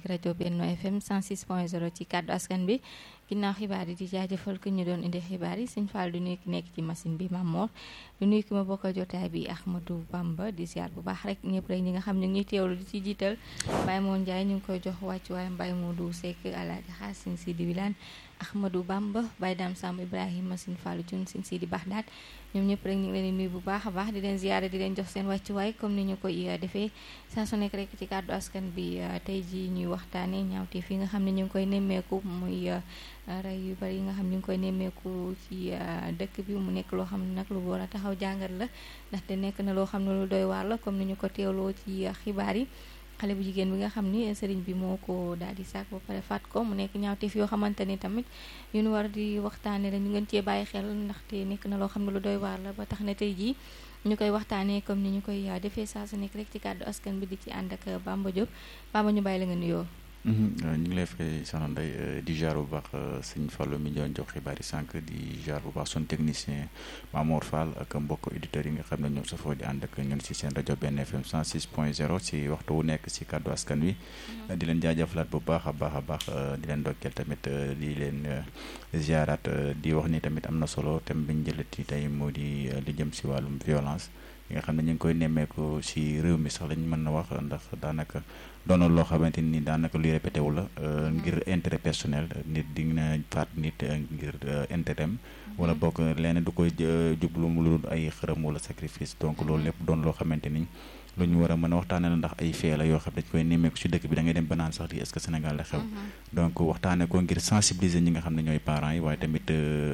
rajo Benno FM 106.0 ci kàddu askan bi ginnaaw xibaar yi di jaajëfal ki ñu doon indi xibaar yi sëñ Fall du nuyu ki nekk ci machine bi Mamor du nuyu ki ma bokkal jotaay bi Ahmadou Bamba di ziar bu baax rek ñëpp rek ñi nga xam ne ñuy teewlu di ci jiital Baye Moon Ndiaye ñu ngi koy jox wàccu waaye Baye Modou Seck Alaaji Xaas Sëñ Sidi Wilane Ahmadou Bamba Baye Dam Samb Ibrahima Sëñ Fallu Cun Sëñ Sidi Baxdaat ñoom ñëpp rek ñu ngi leen di nuyu bu baax a baax di leen ziare di leen jox seen wàccuwaay comme ni ñu koy defee saa su nekk rek ci kàddu askan bi tey ji ñuy waxtaane ñaawte fi nga xam ne ñu ngi koy nemmeeku muy rey yu bari yi nga xam ñu ngi koy nemmeeku ci dëkk bi mu nekk loo xam ne nag lu war a taxaw jàngat la ndaxte nekk na loo xam ne lu doy waar la comme ni ñu ko teewloo ci xibaar yi xale bu jigéen bi nga xam ni sëriñ bi moo ko daal di sàkk ba pare faat ko mu nekk ñaawteef yoo xamante ni tamit yu ñu war di waxtaanee la ñu ngeen cee bàyyi xel ndaxte nekk na loo xam ne lu doy waar la ba tax na tey jii ñu koy waxtaanee comme ni ñu koy defee saa su nekk rek ci kàddu askan bi di ci ànd ak Bamba Diop Bamba ñu bàyyi la nga nuyoo. ñu ngi lay fay soxna Ndeye di jaar bu baax sëñ Fallou mi doon jox xibaar yi sànq di jaar bu baax suñu technicien Mamour Fall ak mbokk auditeurs yi nga xam ne ñoom safoo di ànd ak ñun si seen rajo benn FM 106 point 0 si waxtu wu nekk si kàddu askan wi. di leen jaajëfalaat bu baax a baax a baax di leen dokkeel tamit di leen ziaraat di wax ni tamit am na solo thème bi ñu jëlati tey moo di li jëm si wàllum violence. yi nga xam ne ñu ngi koy nemmeeku si réew mi sax lañ mën na wax ndax daanaka doonoon loo xamante ni daanaka luy répété wu la ngir intérêt personnel nit di na faat nit ngir intérêt wala bokk leneen du koy jublu mu lu ay xërëm wala sacrifice donc loolu lépp doon loo xamante ni lu ñu war a mën a waxtaane la ndax ay fee la yoo xam dañ koy nemmeeku si dëkk bi da ngay dem ba naan sax di est-ce que Sénégal la xew donc waxtaane ko ngir sensibiliser ñi nga xam ne ñooy parents yi waaye tamit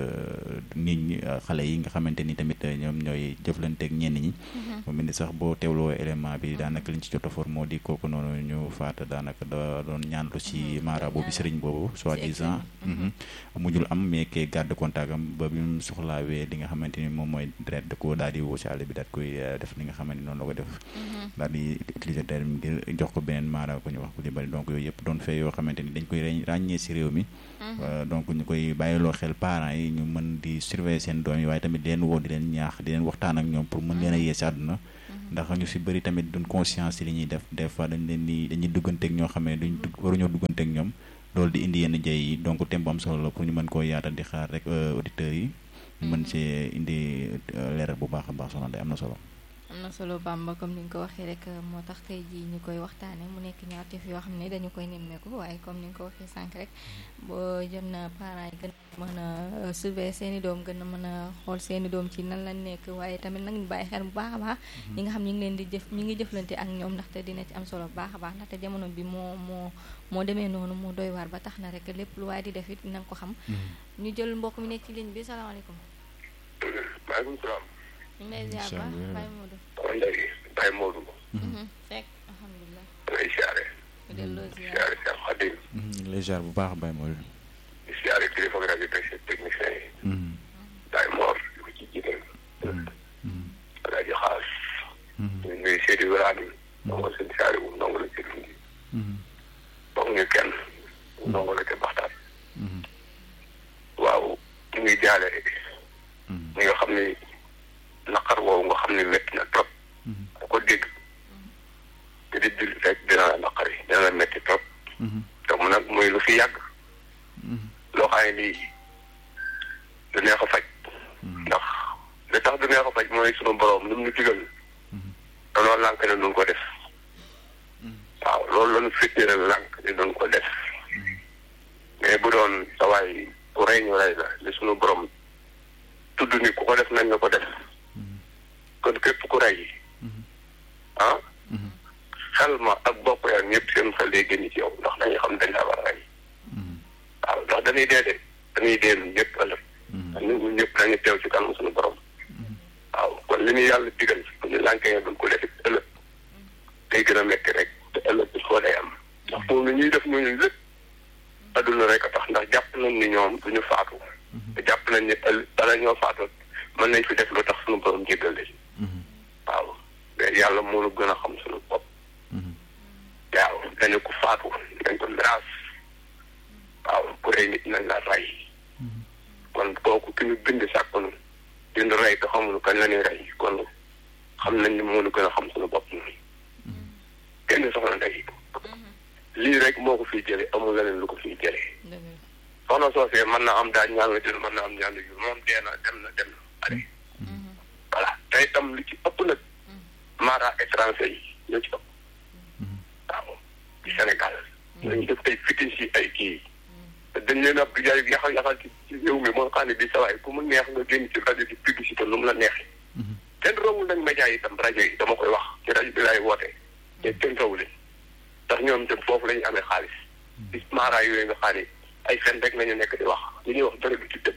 nit ñi xale yi nga xamante ni tamit ñoom ñooy jëflanteeg ñenn ñi mu mel ni sax boo teewloo élément bi daanaka liñ ci jot a for moo di kooku noonu ñu faata daanaka da doon ñaanlu si maaraabu bi sëriñ boobu soi-disant mujjul am mais kee garde contact am ba bi mu soxlaawee li nga xamante ni moom mooy deret da ko daal di woo si àll bi daal koy def li nga xamante ni noonu la ko def daal di utiliser terme ngir jox ko beneen maara ko ñu wax ko li bari donc yooyu yëpp doon fee yoo xamante ni dañ koy ràññee si réew mi donc ñu koy bàyyiloo xel parents yi ñu mën di surveiller seen doom yi waaye tamit di leen woo di leen ñaax di leen waxtaan ak ñoom pour mën leen a yee si àdduna ndax ñu si bëri tamit duñ conscience ci li ñuy def des fois dañ leen di dañuy dugganteeg ñoo xam ne duñ waruñoo dugganteeg ñoom loolu di indi yenn jëy yi donc thème bu am solo la pour ñu mën koo yaatal di xaar rek auditeurs yi ñu mën see indi leeral bu baax a baax soxna am na solo am na solo Bamba comme ni nga ko waxee rek moo tax tey jii ñu koy waxtaane mu nekk ñaawteef yoo xam ne dañu koy nemmeeku waaye comme ni nga ko waxee sànq rek boo jot na parents yi gën a mën a surveiller seen i doom gën a mën a xool seen i doom ci nan lañ nekk waaye tamit nag ñu bàyyi xel bu baax a baax ñi nga xam ñu ngi leen di jëf ñu ngi jëflante ak ñoom ndaxte dina ci am solo bu baax a baax ndaxte jamono bi moo moo moo demee noonu moo doy waar ba tax na rek lépp lu waaye di def it na nga ko xam ñu jël mbokk mi nekk ci ligne bi salaamaaleykum maaleykum salaam ñu ngi lay ziar baax Baye Modou. waaw léegi Baye Modou. fekk alhamdulilah. ngay siyaare. ñu delloo ziar siyaare Cheikh Khadim. ñu ngi lay ziar bu baax Baye Modou. di siyaare kilifa rajo bi technicien yi. Baye Mor di ko ci jiital. rajo xaas. ñu nuyu Seydou Ibrahima. ndongo seen siyaare wu ndongo la ci dund. foog ñu kenn. ndongo la ca baxtaan. waaw ñu ngi jaale. ñi nga xam ni. naqar woowu nga xam ne métti na trop ku ko dégg te di dul rek dina la naqar yi dina la métti trop te mu nag mooy lu fi yàgg loo xam ne lii du neex a faj ndax li tax du neex a faj mooy sunu borom lu mu ñu digal danoo lànk ne duñ ko def waaw loolu lañu fittiral lànk ne duñ ko def mais bu doon sa waay ku rey ñu rey la li sunu borom tudd ni ku ko def nañ na ko def kon képp ku rey ah xel ma ak bopp yaa ñëpp seen xel day génn ci yow ndax dañuy xam dañ la war a rey waaw ndax dañuy dee de dañuy dee ñun ñëpp ëllëg ñun ñëpp dañuy teew ci kanam suñu borom waaw kon li ñu yàlla digal bu ñu lànkee duñ ko def ëllëg day gën a metti rek te ëllëg il faut day am ndax moom li ñuy def ñooñu lépp adduna rek a tax ndax jàpp nañ ni ñoom duñu faatu te jàpp nañ ni ëll bala ñoo faatu mën nañ fi def lu tax suñu borom jéggal leen waaw mais yàlla moo la gën a xam suñu bopp waaw dañu ko faatu dañ ko miraas waaw ku rey nit nañ la rey kon kooku ki ñu bind sàkkunu bind rey te xamuñu kañ la ñuy rey kon xam nañ ni moo la gën a xam suñu bopp kenn soxla ndey lii rek moo ko fiy jëlee amul leneen lu ko fiy jëlee dëgg la soxna soosee mën na am daal ñaan la jël mën na am ñaan la jël moom dee na dem na dem na allez voilà te itam li ci ëpp nag mara étranger yi ñoo ci ëpp waaw ci Sénégal ñooñu def ay fitin si ay kii te dañ leen a jaay yaxal yaxal ci ci réew mi moo xam ne bi sawaay ku mu neex nga génn ci rajo di publicité lu mu la neexee kenn rawul nag média yi itam rajo yi dama koy wax ci rajo bi laay woote te kenn rawul ndax ñoom itam foofu la ñu amee xaalis ci mara yooyu nga xam ne ay fen rek la ñu nekk di wax li ñuy wax dara du ci dëkk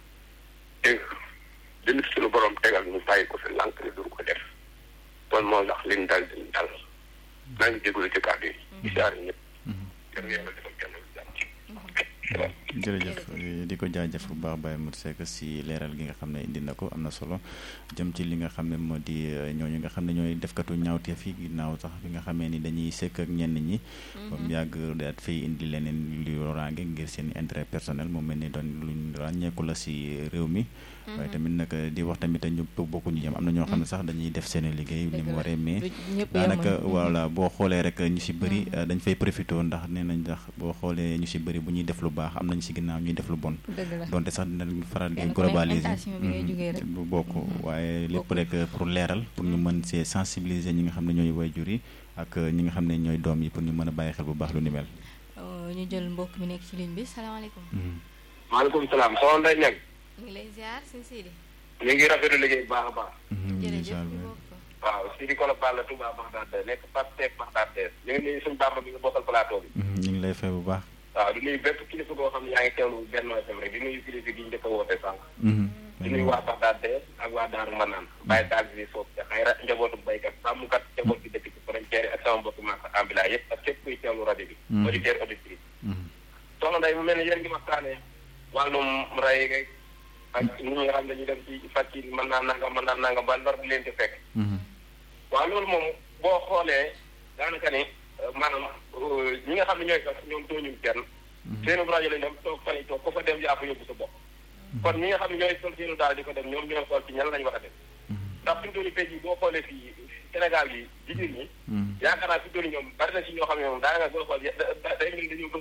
dégg nga dina suñu borom tegal ñu bàyyi ko fi lànk ne du ko def kon moo tax liñ dal diñ dal maa ngi jégalu ci kàddu yi di siyaare ñëpp yéen yàlla defal kenn jàmm jërëjëf di ko jaajëf bu baax Baye Modou Seck si leeral gi nga xam ne indi na ko am na solo jëm ci li nga xam ne moo di ñooñu nga xam ne ñooy defkatu ñaawteef yi ginnaaw sax bi nga xamee ni dañuy sekk ak ñenn ñi ba mu yàgg daat fay indi leneen luy loraange ngir seen intérêt personnel mu mel ni doon luñ ràññeeku la si réew mi waaye tamit nag di wax tamit ñu bokkuñu jëm am na ñoo xam ne sax dañuy def seen liggéey ni mu waree mais daanaka voilà boo xoolee rek ñu si bëri dañ fay profité ndax nee nañ ndax boo xoolee ñu si bëri bu ñuy def lu baax am nañ si ginnaaw ñuy def lu bon donte sax dinañ faral di globaliser bu bokk waaye lépp rek pour leeral pour ñu mën see sensibiliser ñi nga xam ne ñooy waajur yi ak ñi nga xam ne ñooy doom yi pour ñu mën a bàyyi xel bu baax lu ni mel ñu jël mbokk mi nekk ci ligne bi salaamaaleykum maaleykum salaam soxna Ndeye Niang ñu ngi lay ziar sëñ Sidi ñu ngi rafetlu liggéey bu baax a baax jërëjëf ñu bokk waaw Sidi Kolo Balla Touba Bagdad nekk Pape Seck Bagdad ñu ngi nuyu suñu bàmba bi nga bokkal plateau bi ñu ngi lay fay bu baax waaw di nuyu bépp kilifa koo xam ne yaa ngi teewlu benn FM rek di nuyu kilifa gi ñu njëkk a woote sànq di nuyu waa Bagdad ak waa Daaru Manaan bàyyi taal bi foofu ca xayra njabootu baykat sàmmkat njaboot bi dëkk ci frontière yi ak sama mbokk maaka ambila yëpp ak képp kuy teewlu rajo bi auditeur auditrice soxna Ndeye mu mel ne yéen ngi waxtaane wàllum ray rek ak ñi nga xam ne dañuy dem ci fàcc yi mën naa nangam mën naa nangam ba lor bi leen di fekk waaw loolu moom boo xoolee daanaka ni maanaam ñi nga xam ne ñooy sax ñoom tooñu kenn seenu rajo lañ dem toog fan yi toog ku fa dem yaa fa yóbbu sa bopp kon ñi nga xam ne ñooy sol seenu daal di ko dem ñoom ñooy xool ci ñan lañ war a dem ndax fi mu toll nii boo xoolee fii Sénégal yi jigéen ñi yaakaar naa fi mu toll nii ñoom bari na si ñoo xam ne moom daanaka boo xool day mel dañoo